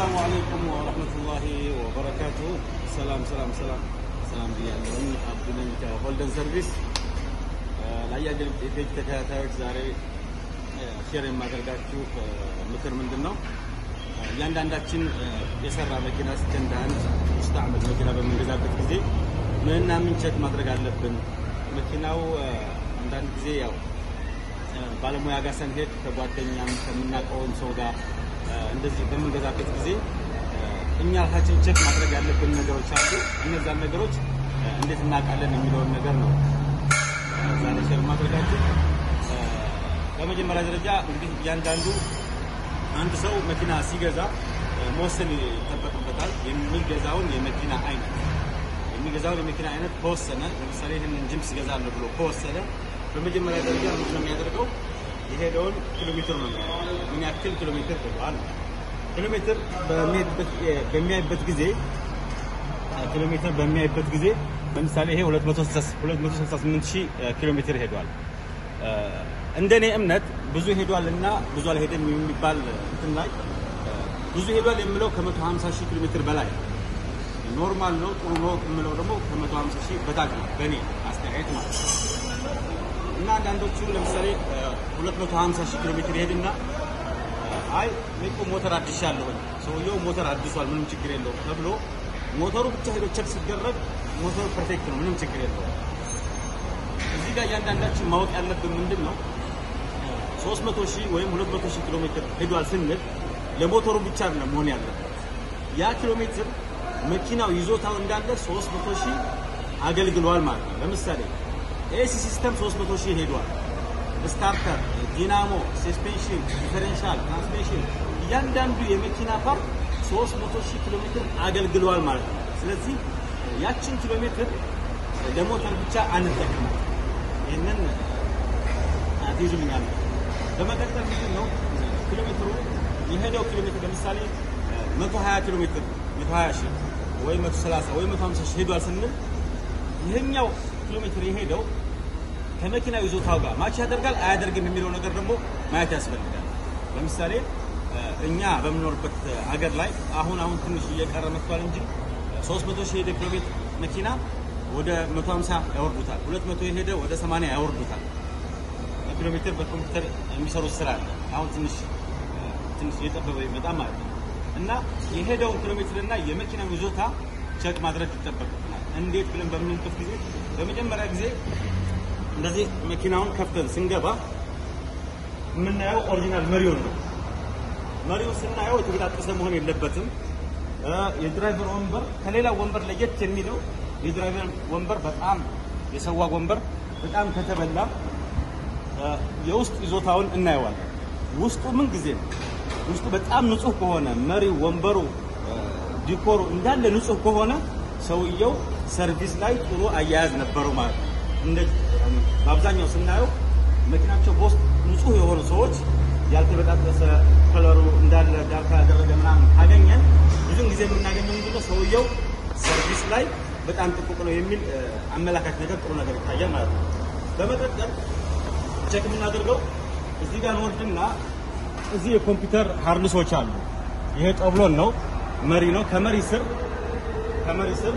አለይኩም ወረህመቱላሂ ወበረካቱ። ሰላም ሰላም ሰላም ሰላም ብያለሁኝ። አብዱ ነኝ ከሆልደን ሰርቪስ። ለአያገር ፔጅ ተከታታዮች ዛሬ ሼር የማደርጋችሁ ምክር ምንድን ነው? እያንዳንዳችን የሰራ መኪና ስከንድ አንድ ሙስተዕመል መኪና በምንገዛበት ጊዜ ምንና ምን ቼክ ማድረግ አለብን? መኪናው አንዳንድ ጊዜ ያው ባለሙያ ጋር ስንሄድ ከጓደኛም ከምናውቀውም ሰው ጋር እንደዚህ በምንገዛበት ጊዜ እኛ ራሳችን ቼክ ማድረግ ያለብን ነገሮች አሉ። እነዛን ነገሮች እንዴት እናውቃለን የሚለውን ነገር ነው ዛሬ ሼር ማድረጋችን። በመጀመሪያ ደረጃ እንግዲህ እያንዳንዱ አንድ ሰው መኪና ሲገዛ መወሰን ይጠበቅበታል። የሚገዛውን የመኪና አይነት የሚገዛውን የመኪና አይነት ከወሰነ ለምሳሌ ይህንን ጅምስ እገዛለሁ ብሎ ከወሰነ በመጀመሪያ ደረጃ ምንድን ነው የሚያደርገው? የሄደውን ኪሎ ሜትር ነው የሚያየው። ምን ያክል ኪሎ ሜትር ሄደዋል። ኪሎ ሜትር በሚያይበት ጊዜ ኪሎ ሜትር በሚያይበት ጊዜ ለምሳሌ ይሄ 268 ሺህ ኪሎ ሜትር ሄዷል። እንደኔ እምነት ብዙ ሄዷል እና ብዙ አልሄደም የሚባል እንትን ላይ ብዙ ሄዷል የምለው ከ150 ሺህ ኪሎ ሜትር በላይ ኖርማል ነው ጥሩ ነው የምለው ደግሞ ከ150 ሺህ በታች ነው በእኔ አስተያየት ማለት ነው። እና አንዳንዶቹ ለምሳሌ 250 ሺህ ኪሎ ሜትር ይሄድና አይ እኔ እኮ ሞተር አድሻለሁ ሰውየው ሞተር አድሷል ምንም ችግር የለውም ተብሎ ሞተሩ ብቻ ሄዶ ቸክ ሲደረግ ሞተሩ ፐርፌክት ነው ምንም ችግር የለውም። እዚህ ጋር እያንዳንዳችን ማወቅ ያለብን ምንድን ነው 300 ሺህ ወይም 200 ሺህ ኪሎ ሜትር ሄዷል ስንል ለሞተሩ ብቻ አይደለም መሆን ያለበት ያ ኪሎ ሜትር መኪናው ይዞታው እንዳለ 300 ሺህ አገልግሏል ማለት ነው። ለምሳሌ ኤሲ ሲስተም 300 ሺህ ሄዷል። ስታርተር፣ ዲናሞ፣ ሰስፔንሽን፣ ዲፈረንሻል፣ ትራንስሚሽን እያንዳንዱ የመኪና ፓርት 300 ሺህ ኪሎ ሜትር አገልግሏል ማለት ነው። ስለዚህ ያችን ኪሎ ሜትር ለሞተር ብቻ አንጠቅምም። ይህንን አትይዙልኛል። በመቀጠል ምንድን ነው ኪሎ ሜትሩ የሄደው ኪሎ ሜትር ለምሳሌ 120 ኪሎ ሜትር 120 ሺህ ወይ 130 ወይ 150 ሺህ ሄዷል ስንል ይሄኛው ኪሎ ሜትር የሄደው ከመኪናው ይዞታው ጋር ማች ያደርጋል አያደርግም የሚለው ነገር ደግሞ ማየት ያስፈልጋል። ለምሳሌ እኛ በምኖርበት ሀገር ላይ አሁን አሁን ትንሽ እየቀረ መጥቷል እንጂ 300 ሺህ ሄደ ኪሎ ሜትር መኪና ወደ 150 ያወርዱታል። 200 የሄደ ወደ 80 ያወርዱታል። ኪሎ ሜትር በኮምፒውተር የሚሰሩት ስራ አለ። አሁን ትንሽ ትንሽ እየጠበበ ይመጣ ማለት ነው እና የሄደውን ኪሎ ሜትር እና የመኪናው ይዞታ ቸክ ማድረግ ይጠበቅብናል። እንዴት ብለን በምንልበት ጊዜ በመጀመሪያ ጊዜ እንደዚህ መኪናውን ከፍተን ስንገባ የምናየው ኦሪጂናል መሪውን ነው። መሪውን ስናየው የተገጣጠሰ መሆን የለበትም። የድራይቨር ወንበር ከሌላ ወንበር ለየት የሚለው የድራይቨር ወንበር በጣም የሰዋ ወንበር በጣም ከተበላ የውስጥ ይዞታውን እናየዋለን። ውስጡ ምን ጊዜ ነው ውስጡ በጣም ንጹህ ከሆነ መሪው፣ ወንበሩ፣ ዲኮሩ እንዳለ ንጹህ ከሆነ ሰውየው ሰርቪስ ላይ ጥሩ አያያዝ ነበረው ማለት ነው። እንደ በአብዛኛው ስናየው መኪናቸው በውስጥ ንጹህ የሆኑ ሰዎች ያልተበጣጠሰ ከለሩ እንዳለ ዳርካ ያደረገ ምናምን ካገኘን ብዙን ጊዜ የምናገኘው ምንድነው ሰውየው ሰርቪስ ላይ በጣም ጥቁቅ ነው የሚል አመላካች ነገር ጥሩ ነገር ይታያል ማለት ነው። በመቀጠል ቼክ የምናደርገው እዚህ ጋር እንወርድና እዚህ የኮምፒውተር ሃርድሶች አሉ። ይሄ ጠብሎን ነው፣ መሪ ነው። ከመሪ ስር ከመሪ ስር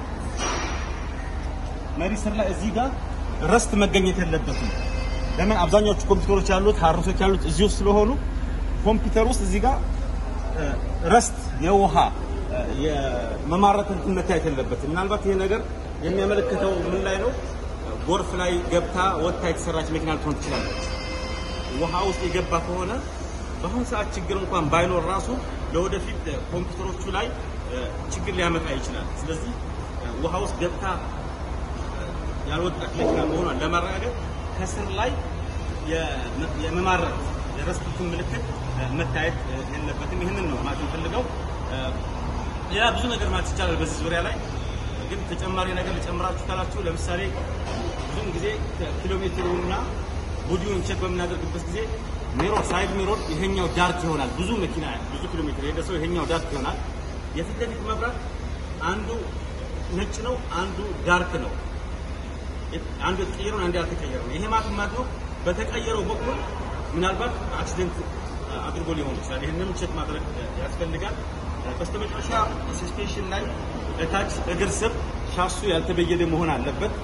መሪ ስር ላይ እዚህ ጋር ረስት መገኘት የለበትም። ለምን አብዛኛዎቹ ኮምፒውተሮች ያሉት ሃርድሶች ያሉት እዚህ ውስጥ ስለሆኑ ኮምፒውተር ውስጥ እዚህ ጋር ረስት የውሃ የመማረት እንትን መታየት የለበትም። ምናልባት ይሄ ነገር የሚያመለክተው ምን ላይ ነው? ጎርፍ ላይ ገብታ ወጥታ የተሰራች መኪና ልትሆን ትችላለች። ውሃ ውስጥ የገባ ከሆነ በአሁኑ ሰዓት ችግር እንኳን ባይኖር ራሱ ለወደፊት ኮምፒውተሮቹ ላይ ችግር ሊያመጣ ይችላል። ስለዚህ ውሃ ውስጥ ገብታ ያልወጣች መኪና መሆኗን ለማረጋገጥ ከስር ላይ የመማረጥ የረስቱን ምልክት መታየት የለበትም። ይህንን ነው ማለት የምፈልገው። ሌላ ብዙ ነገር ማለት ይቻላል በዚህ ዙሪያ ላይ ግን ተጨማሪ ነገር ልጨምራችሁ ካላችሁ ለምሳሌ ብዙም ጊዜ ኪሎ ሜትሩና ቦዲውን ቼክ በምናደርግበት ጊዜ ሚሮር ሳይድ ሚሮር ይሄኛው ዳርክ ይሆናል። ብዙ መኪና ብዙ ኪሎ ሜትር የሄደ ሰው ይሄኛው ዳርክ ይሆናል። የፊት ለፊት መብራት አንዱ ነጭ ነው፣ አንዱ ዳርክ ነው። አንዱ የተቀየረው አንዱ ያልተቀየረው ነው። ይሄ ማለት ማለት ነው በተቀየረው በኩል ምናልባት አክሲደንት አድርጎ ሊሆን ይችላል። ይህንንም ቼክ ማድረግ ያስፈልጋል። በስተመጨረሻ ሰስፔንሽን ላይ ከታች እግር ስር ሻሱ ያልተበየደ መሆን አለበት።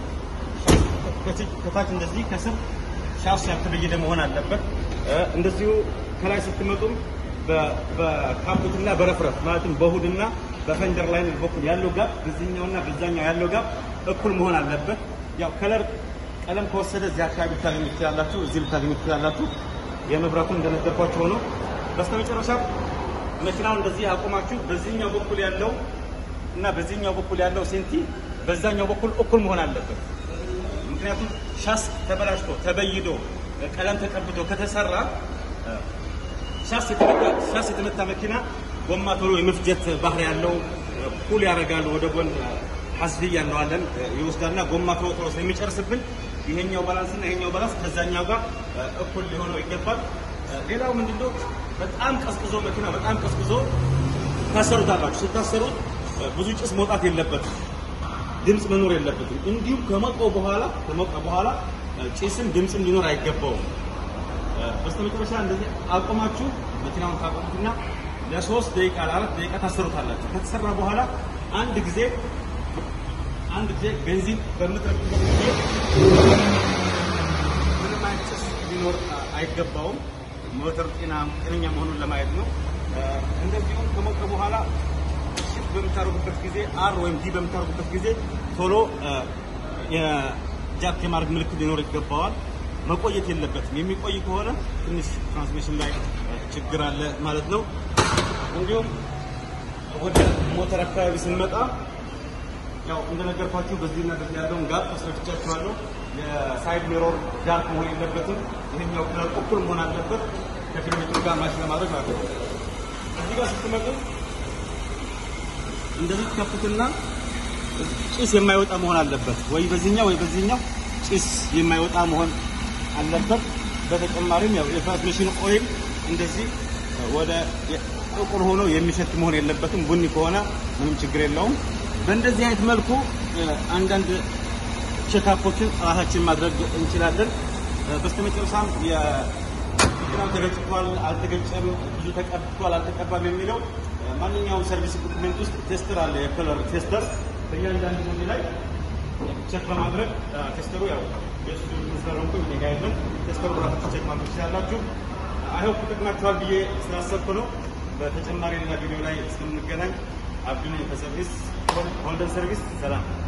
ከታች እንደዚህ ከስር ሻሱ ያልተበየደ መሆን አለበት። እንደዚሁ ከላይ ስትመጡም በካፑትና በረፍረፍ ማለትም በሁድና በፈንደር ላይ በኩል ያለው ጋፕ በዚህኛውና በዛኛው ያለው ጋፕ እኩል መሆን አለበት። ያው ከለር ቀለም ከወሰደ እዚህ አካባቢ ልታገኙ ትችላላችሁ፣ እዚህ ልታገኙ ትችላላችሁ። የመብራቱ እንደነገርኳችሁ ሆኖ በስተመጨረሻ መኪናውን እንደዚህ አቆማችሁ በዚህኛው በኩል ያለው እና በዚህኛው በኩል ያለው ሴንቲ በዛኛው በኩል እኩል መሆን አለበት። ምክንያቱም ሻስ ተበላሽቶ ተበይዶ ቀለም ተቀብቶ ከተሰራ ሻስ የተመታ መኪና ጎማ ቶሎ የመፍጀት ባህሪ ያለው ፑል ያደርጋሉ ወደ ጎን ሐስድያ እንለዋለን ይወስዳልና ጎማ ቶሎ ቶሎ ስለሚጨርስብን ይሄኛው ባላንስ እና ይሄኛው ባላንስ ከዛኛው ጋር እኩል ሊሆነው ይገባል። ሌላው ምንድነው በጣም ቀዝቅዞ መኪና በጣም ቀዝቅዞ ታሰሩታላችሁ። ስታሰሩት ብዙ ጭስ መውጣት የለበትም፣ ድምፅ መኖር የለበትም። እንዲሁም ከሞቀው በኋላ ከሞቀ በኋላ ጭስም ድምፅም ሊኖር አይገባውም። በስተመጨረሻ እንደዚህ አቆማችሁ መኪናውን ታቆሙትና ለሶስት ደቂቃ ለአራት ደቂቃ ታሰሩታላችሁ። ከተሰራ በኋላ አንድ ጊዜ አንድ ጊዜ ቤንዚን በምትረግጡበት ጊዜ ምንም አይነት ጭስ ሊኖር አይገባውም። ሞተር ጤና ጤነኛ መሆኑን ለማየት ነው። እንደዚሁም ከሞቀ በኋላ ሽፍት በምታደርጉበት ጊዜ አር ወይም ዲ በምታደርጉበት ጊዜ ቶሎ የጃክ የማድረግ ምልክት ሊኖር ይገባዋል። መቆየት የለበትም። የሚቆይ ከሆነ ትንሽ ትራንስሚሽን ላይ ችግር አለ ማለት ነው። እንዲሁም ወደ ሞተር አካባቢ ስንመጣ ያው እንደነገርኳችሁ በዚህና በዚህ ያለውን ጋፕ አስረድቻችኋለሁ። የሳይድ ሚሮር ዳርክ መሆን የለበትም። ይሄኛው ክለር እኩል መሆን አለበት ከፊት ሜትሩ ጋር ማች ለማድረግ ማለት ነው። እዚህ ጋር ስትመጡ እንደዚህ ትከፍቱትና ጭስ የማይወጣ መሆን አለበት። ወይ በዚህኛው ወይ በዚህኛው ጭስ የማይወጣ መሆን አለበት። በተጨማሪም ያው የትራንስሚሽን ኦይል እንደዚህ ወደ ጥቁር ሆኖ የሚሸት መሆን የለበትም። ቡኒ ከሆነ ምንም ችግር የለውም። በእንደዚህ አይነት መልኩ አንዳንድ ቼክአፖችን ራሳችን ማድረግ እንችላለን። በስተመጨረሻም የመኪናው ተገጭቷል አልተገጨም፣ ብዙ ተቀብቷል አልተቀባም የሚለው ማንኛውም ሰርቪስ ኢኩፕመንት ውስጥ ቴስተር አለ፣ የከለር ቴስተር በእያንዳንዱ ሞዴ ላይ ቼክ በማድረግ ቴስተሩ ያው የሱ ስለሆንኩ ኔጋይዝን ቴስተሩ ራሳችሁ ቼክ ማድረግ ትችላላችሁ። አይሆፕ ይጠቅማችኋል ብዬ ስላሰብኩ ነው። በተጨማሪ ሌላ ቪዲዮ ላይ እስከምንገናኝ አብዱነኝ ከሰርቪስ ሆልደን ሰርቪስ ሰላም